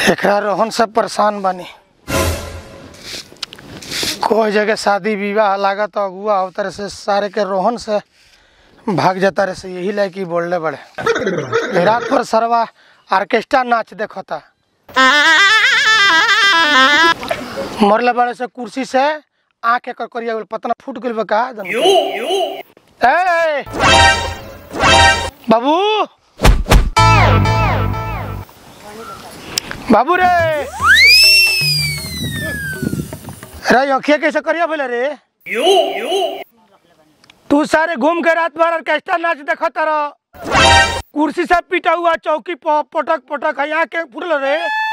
एकरा रोहन से परेशान बानी कोई जगह शादी विवाह लागत अगुआ होता से सारे के रोहन से भाग जाता रहे से यही लायक ही बोलने बड़े रात पर सरवा ऑर्केस्ट्रा नाच देखता मरले बड़े से कुर्सी से आँख एकर करिया गेल पतना फूट गेल बा का ए बाबू बाबू रे रे अखिया कैसे करिया बोले रे तू सारे घूम के रात भर ऑर्केस्ट्रा नाच देखत रह कुर्सी से पीटा हुआ चौकी पर पटक पटक यहाँ के फुटल रे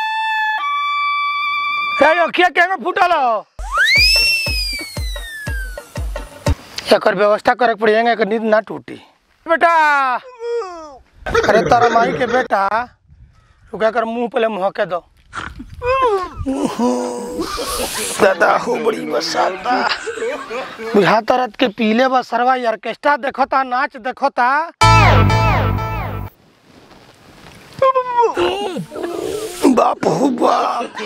रे अखिया के में फुटल एकर व्यवस्था करे के पड़ी एकर नींद ना टूटी बेटा अरे तारा माई के बेटा रुका कर मुंह पहले महके दो दादा हो बड़ी बसाता बुझाता रात के पीले बस सरवा ऑर्केस्ट्रा देखता नाच देखता बाप हो बाप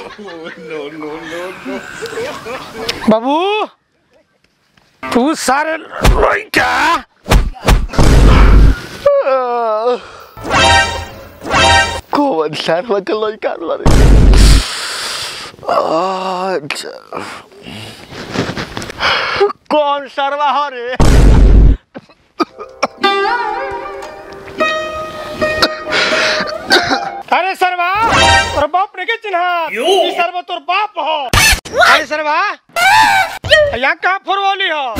बाबू तू सारे लइका कौन सरवा के लड़का रे अच्छा कौन सरवा हो रे अरे सरवा तोर बाप ने के चिन्हा ई सरवा तोर बाप हो अरे सरवा यहाँ कहाँ फुरवली हो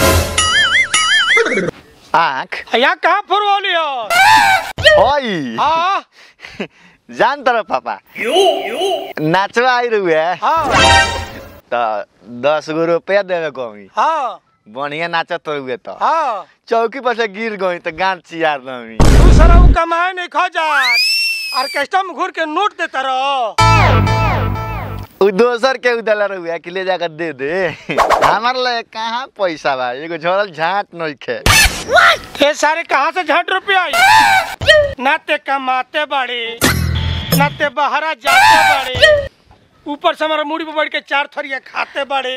आँख यहाँ कहाँ फुरवली हो ओई हाँ जान तर पापा नाचवा आई रुए हाँ त दस गो रुपया देवे कमी हाँ बढ़िया नाचत रुए त हाँ चौकी पर से गिर गई त गांठ चियार दमी तू सारा वो कमाए नहीं खा जात ऑर्केस्ट्रा में घूर के नोट देता रहो उ दोसर के उदला रुए कि ले जाकर दे दे हमार ले कहाँ पैसा बा एगो झोरल झाट नइखे ये सारे कहाँ से झट रुपया आई नाते कमाते बड़े नाते बहरा जाते बड़े ऊपर से हमारा मुड़ी पे बैठ के चार थरिया खाते बड़े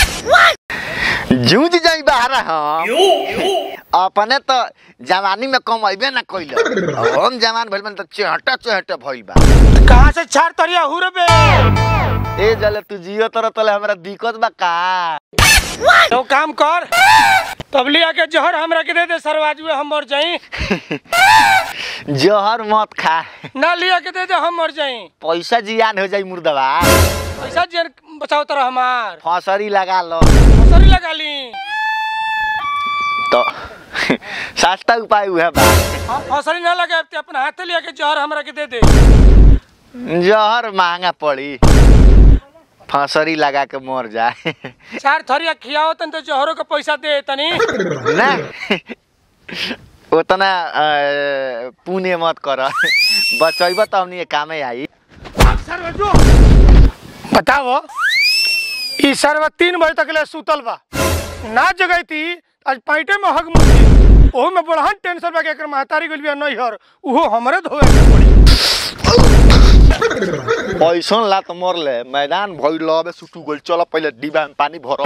जूझ जाई बाहर हम अपने तो जवानी में कमैबे ना कइल हम जवान भइल बन त चहटा चहटा भइल बा कहाँ से चार थरिया हुरबे ए जले तू जियो तर तले हमरा दिक्कत बा का तो काम कर तब लिया के जहर हमरा के दे दे सरवाजुए हम मर जाई जहर मत खा ना लिया के दे दे हम मर जाई पैसा जियान हो जाई मुर्दवा पैसा जेन बचाओ तरह हमार फसरी लगा लो सरी लगा ली तो सस्ता उपाय हुआ बा हम फसली ना लगे ते अपना हाथ लिया के जहर हमरा के दे दे जहर महंगा पड़ी फसरी लगा के मर जाए चार थरिया खियाओ तन तो जहरों का पैसा दे तनी ना उतना अ, पुण्य मत कर बचैब त हमनी के कामे आई बताओ ई सरवा तीन बजे तक ले सुतल बा ना जगई थी आज पैंटे में हग मुठी ओहू में बड़हन टेंशन बा के एकर महतारी गइल बिया नहीं हर उहो हमरे धोए के पड़ी ऐसन लात मरले मैदान भइल लबे सुटू गइल चल पहिले डिब्बा में पानी भर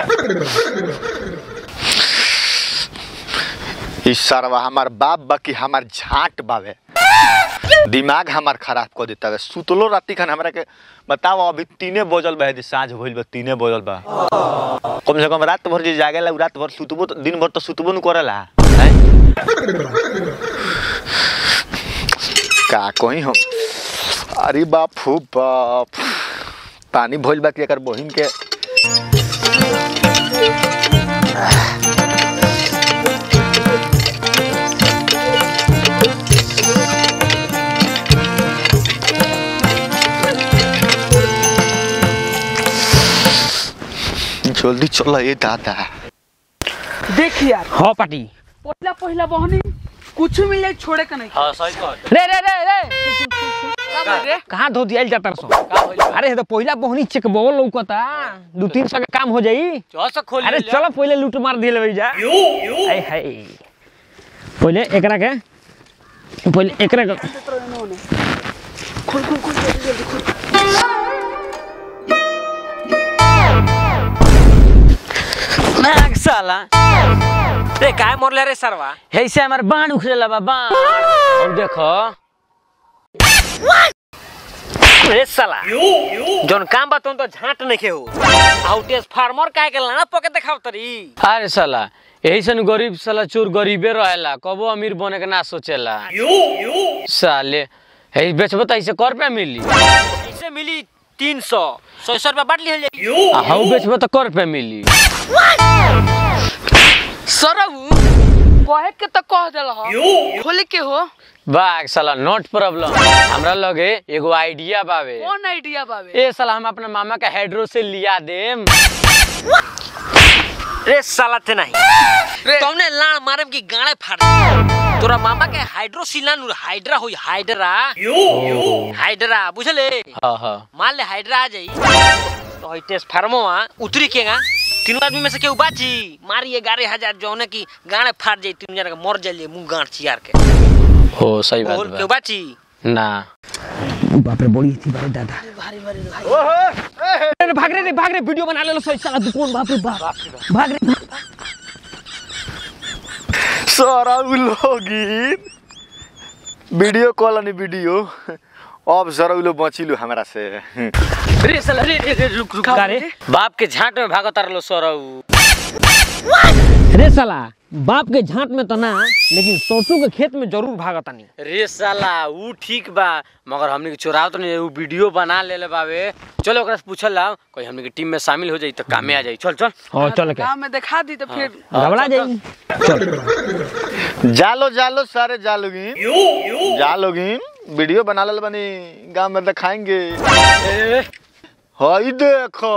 ई सरवा हमार बाप बा कि हमार झाट बावे दिमाग हमार खराब कर देता है सुतलो राती खान हमरा के बताओ अभी तीने बजल बा यदि साँझ भइल बा तीने बजल बा कम से कम रात भर जे जागेला उ रात भर सुतबो त- दिन भर तो सुतबो न करेला हैं? का कहीं हम अरे बाप हो बाप पानी भइल बा कि एकर बहिन के जल्दी चल ये दादा देख यार हाँ पाटी पहिला पहिला बहनी कुछ मिल जाए छोड़े का नहीं रे रे रे रे रे कहाँ धो दिया जाता सो अरे तो पहिला बहनी चेक बोल लौकता दू तीन सौ के काम हो जाई अरे चलो पहले लूट मार दिए ले जा आय हाय पहले एकरा के पहले एकरा के खोल खोल खोल जल्दी जल्दी खोल साला रे काय मरले रे सरवा ऐसे हमार बाण उखड़ेला बा बाण और देखो रे साला जोन काम बा तुम तो झांट नहीं के हो आउटेस फार्मर काहे के लाना पके देखाव तरी अरे साला यही सन गरीब साला चोर गरीबे रहेला कबो अमीर बने के ना सोचेला साले यही बेचबो त ऐसे कर पे मिली ऐसे मिली तीन सौ सौ सौ रुपया बांट ली हाउ बेचबो त कर पे मिली सरऊ कहे के तो कह देल खोले के हो बाग साला नॉट प्रॉब्लम हमरा लगे एगो आइडिया बावे कौन आइडिया बाबे ए साला हम अपना मामा का हेड्रो से लिया देम रे साला ते नहीं तुमने लाड़ मारम की गाड़े फाड़ दे। तोरा मामा के हाइड्रोसिला नु हाइड्रा होई हाइड्रा हाइड्रा बुझले हां हां मान ले हाइड्रा आ जाई तो हई टेस्ट फार्मवा उतरी केगा तीनों आदमी में से केहू बाची मारी ग्यारह हजार जौने की गाड़े फाड़ जाई तीन जना के मर जाइए मुंह गांठ चियार के हो सही बात बा केहू बाची ना बाप रे बड़ी थी भाई दादा अरे भाग रे रे भाग रे वीडियो बना ले लो सही साला तू कौन बाप रे बाप भाग रे सारा उ लोगिन वीडियो कॉल अनि वीडियो अब जरा उ लोग बचिलु हमरा से रे साला रे रे रे रुक रुक रे बाप के झांट में भागत रहलो सरऊ रे साला बाप के झांट में तो ना लेकिन सरसों के खेत में जरूर भागतानी रे साला ऊ ठीक बा मगर हमने के चोराव तो नहीं ऊ वीडियो बना लेले बावे चलो ओकरा से पूछल ला कोई हमने के टीम में शामिल हो जाई तो कामे आ जाई चल चल हां चल के गाँव में दिखा दी तो फिर घबरा जाई जालो जालो सारे जालोगिन जालोगिन वीडियो बना लेल बनी गांव में दिखाएंगे हई देखो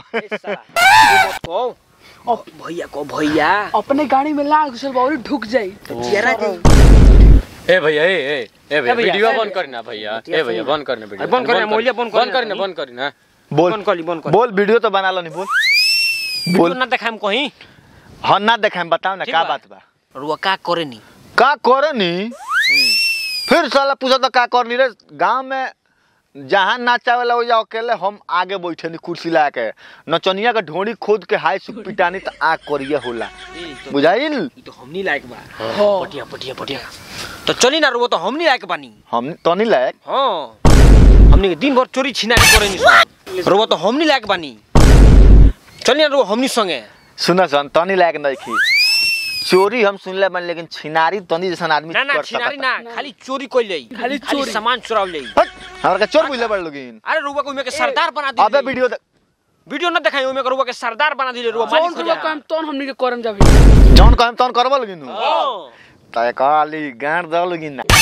भैया को भैया अपने गाड़ी में लाल घुसल बाबू ढुक जाई चेहरा ए भैया ए ए ए भैया वीडियो बंद करना भैया ए भैया बंद करना वीडियो बंद करना मोलिया बंद करना बंद करना बंद करना बोल बंद करी बंद कर बोल वीडियो तो बना लो नहीं बोल बोल ना देखाम कहीं हाँ ना देखाएं बताओ ना ठीक का बा। बात बा रुआ का करे नी का करनी फिर साला पूछा तो का करनी रे गांव में जहाँ नाचावेला हो जा अकेले हम आगे बैठे नी कुर्सी ला के नचनिया के ढोड़ी खोद के हाई सुख पिटानी तो आग करिए होला बुझाइल ई तो हमनी लायक बा पटिया पटिया पटिया तो चली ना रुआ तो हमनी लायक बानी हम तो नहीं लायक हाँ हमनी के दिन भर चोरी छिनारी करे नी रुआ तो हमनी लायक बानी चली ना रुआ हमनी संगे सुना सन तनी लायक नहीं खी चोरी हम सुनले बन लेकिन छिनारी तनी जैसन आदमी ना ना कर छिनारी सकता। ना खाली चोरी कोई ले खाली खाली चोरी। सामान चुराव ले हट, हमरा के चोर बुझले बड़ लोगिन अरे रुआ को में के सरदार बना दी अबे वीडियो दे- वीडियो ना दिखाई ओमे रुआ के सरदार बना दिले रुआ मालिक कौन हो को जा काम तोन हमनी के करम जाबी जौन कहम तौन करबो लोगिन हाँ। तय काली गांड द लोगिन ना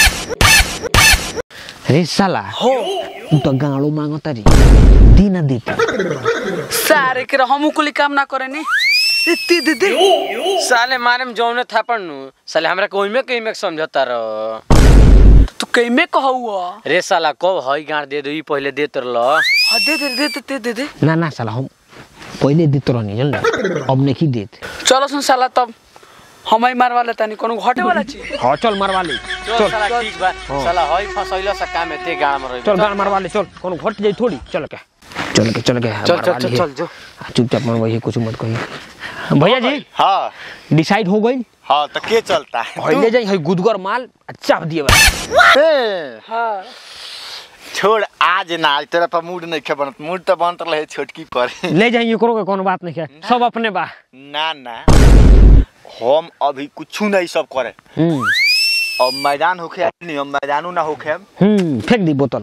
रे साला हो तू तो गाड़ो मांगता री दी ना देता सारे के हमू कुली काम ना करे नी इत्ती दे दे साले मारे में जौने था पड़नु साले हमरा कोई में कहीं में समझता रहो तू कई में कहू रे साला कब हई गाड़ दे दो ई पहले देत रह हाँ दे दे दे दे दे दे दे ना ना साला हम पहले देते रहनी जन अब नहीं देत चलो सुन साला तब हम ही मारवा लेता नहीं कोनो घटे वाला चीज हाँ चल मरवा ले चल साला ठीक बा साला हई फसैला सा काम एते गाड़ में रही चल गाड़ मरवा ले चल कोनो घट जाई थोड़ी चल के चल के चल के चल मरवा चल चल लिए। चल जो चुपचाप मरवाइए कुछ मत कहिए भैया जी हाँ डिसाइड हो गई हाँ तो के चलता है हई ले जाई हई गुदगर माल चाप दिए बा ए, हाँ छोड़ आज ना आज तेरा पर मूड नहीं खे बनत मूड तो बनत रहे छोटकी पर ले जाइए करो के कोनो बात नहीं है सब अपने बा ना ना हम अभी कुछ नहीं सब करे हम्म अब मैदान होखे नहीं हम मैदानू ना होखे हम्म फेंक दी बोतल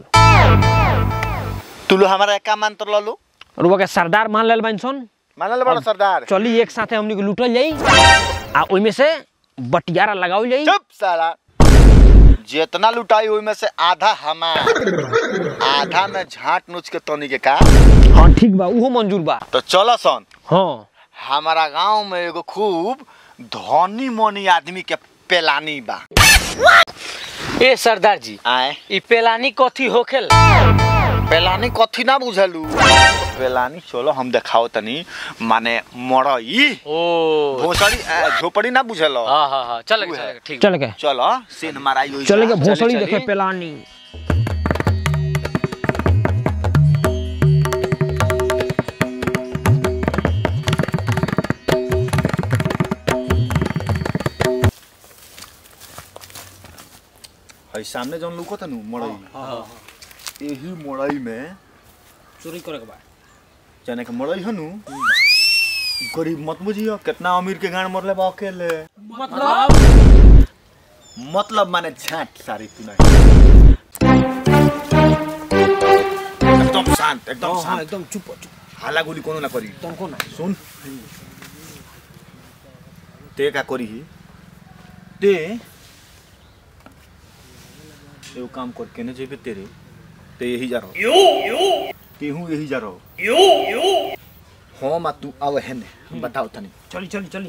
तू लो हमारा का मान तर लो रुआ के सरदार मान लेल बाइन सन मानल बड़ा सरदार चली एक साथे हमनी के लूटल जाई आ ओइमे से बटियारा लगावल जाई चुप साला जितना लुटाई ओई में से आधा हमार आधा में झाट नोच के तनी के का हाँ ठीक बा उहो मंजूर बा तो चलो सन हाँ हमारा गांव में एगो खूब धनी मनी आदमी के पेलानी बा ए सरदार जी आए ई पेलानी कथी होखेल पेलानी कथी ना बुझलू पेलानी चलो हम देखाओ तनी माने मड़ई ओ भोसड़ी आ, झोपड़ी ना बुझल हां हां हां चल उ है। चल ठीक चल के चलो सीन माराई होई चल के बा। भोसड़ी चली। देखे पेलानी सामने जौन लौकत है नु मड़ई यही मड़ई में चोरी करे के बा जाने के मड़ई है नु गरीब मत बुझियो कितना अमीर के गांड मरले बा अकेले मतलब मतलब माने झाट सारी तू नहीं एकदम शांत एकदम शांत एकदम चुप चुप हाला गोली कोनो ना करी तुमको ना सुन ते का करी ते एगो काम कर केने जेबे तेरे ते यही जा रहो केहू यही जा रहो हाँ मा तू आवे है ने बताओ तनी चली चली चली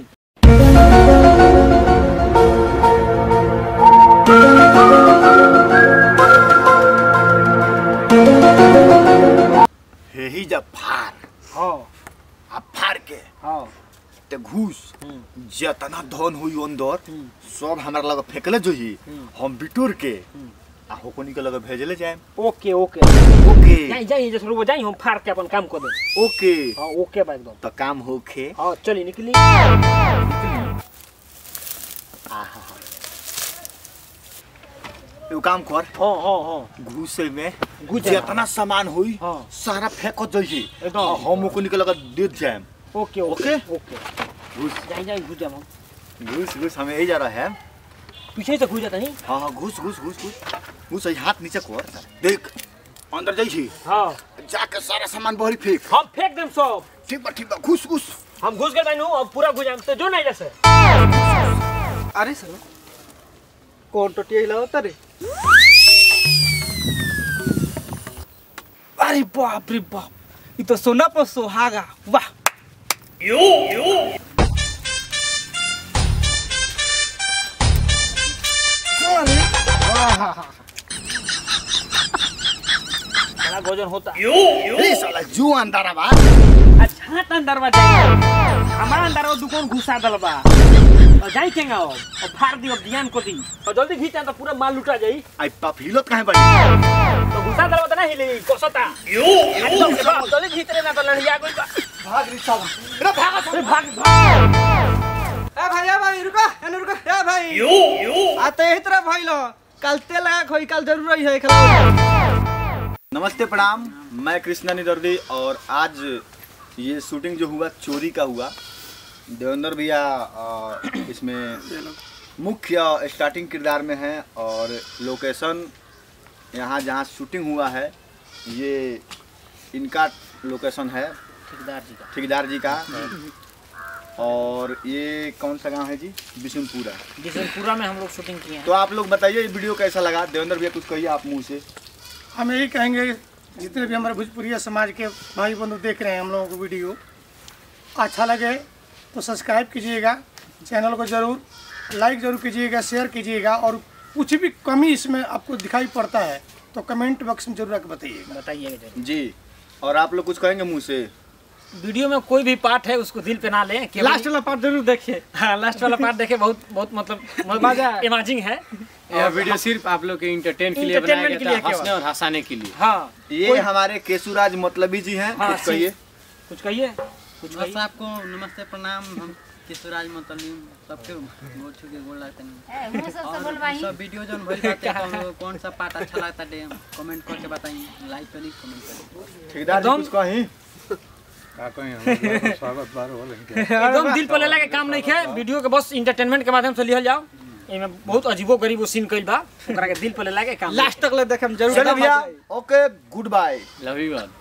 यही जा फार हाँ आ फार के हाँ ते घूस जितना धन हुई अंदर सब हमारा लगे फेंकले जोही हम बिटोर के आ होकोनी के लगे भेजले जाए ओके ओके ओके जाई जाई जैसे रुको जाई हम फाड़ के अपन काम कर दे ओके हाँ ओके बा एकदम तो काम होखे हाँ चली निकली एगो काम कर हाँ हाँ हाँ घूसे में घुस जाए। जितना सामान हुई हाँ। सारा फेंक जाइए एकदम। आ हम ओकोनी के लगे दे जाए ओके ओके ओके घूस जाई जाई घुस जाम हम घूस घूस हमें यही जा रहा है पीछे से घुस जाता नहीं हाँ हाँ घूस घूस घूस घूस घूस यही हाथ नीचे कर देख अंदर जाइए हाँ जाके सारा सामान बहरी फेंक हम फेंक देम सब ठीक बा ठीक बा घूस घूस हम घुस गए बानू अब पूरा घुस जाम तो जो नहीं जैसे अरे सर कौन टोटिया हिलावता रे अरे बाप रे बाप ये तो सोना पर सुहागा वाह बड़ा भोजन होता ए साला जो अंदर बा अच्छा त अंदर बा जाई हमारा अंदर वो दुकान घुसा दल बा और जाई केंगा अब और फाड़ दी अब ध्यान को दी और जल्दी घीचा तो पूरा माल लुटा जाई आई पाप हिलत काहे बड़ी तो घुसा दल बा त ना हिले कोसता एकदम से बा, जल्दी घीच रे ना तो लड़िया गइल बा भाग रे साला रे भाग अरे भाग भाग ए भाई ए भाई रुको एने रुको ए भाई आ तो यही तरह भाई लो कल तेल लगा खोई कल जरूर है खिलाओ नमस्ते प्रणाम मैं कृष्णा निदर्दी और आज ये शूटिंग जो हुआ चोरी का हुआ देवेंद्र भैया अ, इसमें मुख्य स्टार्टिंग किरदार में है और लोकेशन यहाँ जहाँ शूटिंग हुआ है ये इनका लोकेशन है ठेकेदार जी का ठेकेदार जी का और ये कौन सा गांव है जी बिशुनपुरा बिशनपुरा में हम लोग शूटिंग किए हैं तो आप लोग बताइए ये वीडियो कैसा लगा देवेंद्र भैया कुछ कहिए आप मुंह से हम यही कहेंगे जितने भी हमारे भोजपुरिया समाज के भाई बंधु देख रहे हैं हम लोगों को वीडियो अच्छा लगे तो सब्सक्राइब कीजिएगा चैनल को ज़रूर लाइक ज़रूर कीजिएगा शेयर कीजिएगा और कुछ भी कमी इसमें आपको दिखाई पड़ता है तो कमेंट बॉक्स में जरूर आके बताइएगा बताइएगा जरूर जी और आप लोग कुछ कहेंगे मुंह से वीडियो में कोई भी पार्ट है उसको दिल पे ना लें केवल- लास्ट वाला पार्ट जरूर देखिए हाँ लास्ट वाला पार्ट देखे बहुत बहुत मतलब मजा है। इमेजिंग है यह वीडियो सिर्फ आप लोग के इंटरटेन के लिए बनाया Entertainment के गया लिए था केवल। हंसने और हंसाने के लिए हाँ ये हमारे केशुराज मतलबी जी हैं हाँ, कुछ कहिए कुछ कहिए कुछ बस कहिए आपको नमस्ते प्रणाम हम किशोराज मतलीम सबके गोल छू के गोल लगते हैं और सब वीडियो जौन भइल बाटे कौन कौन सा पार्ट अच्छा लगता है कमेंट करके बताइए लाइक करी कमेंट करी ठेकेदार जी एकदम- कुछ कहीं एकदम दिल पर लेला के काम नहीं है वीडियो के बस इंटरटेनमेंट के माध्यम से लिहल जाओ एमे बहुत अजीबो गरीबो सीन कइल बा ओकरा के दिल पर लेला के काम लास्ट तक ले देखे हम जरूर चलो भैया okay good bye love you all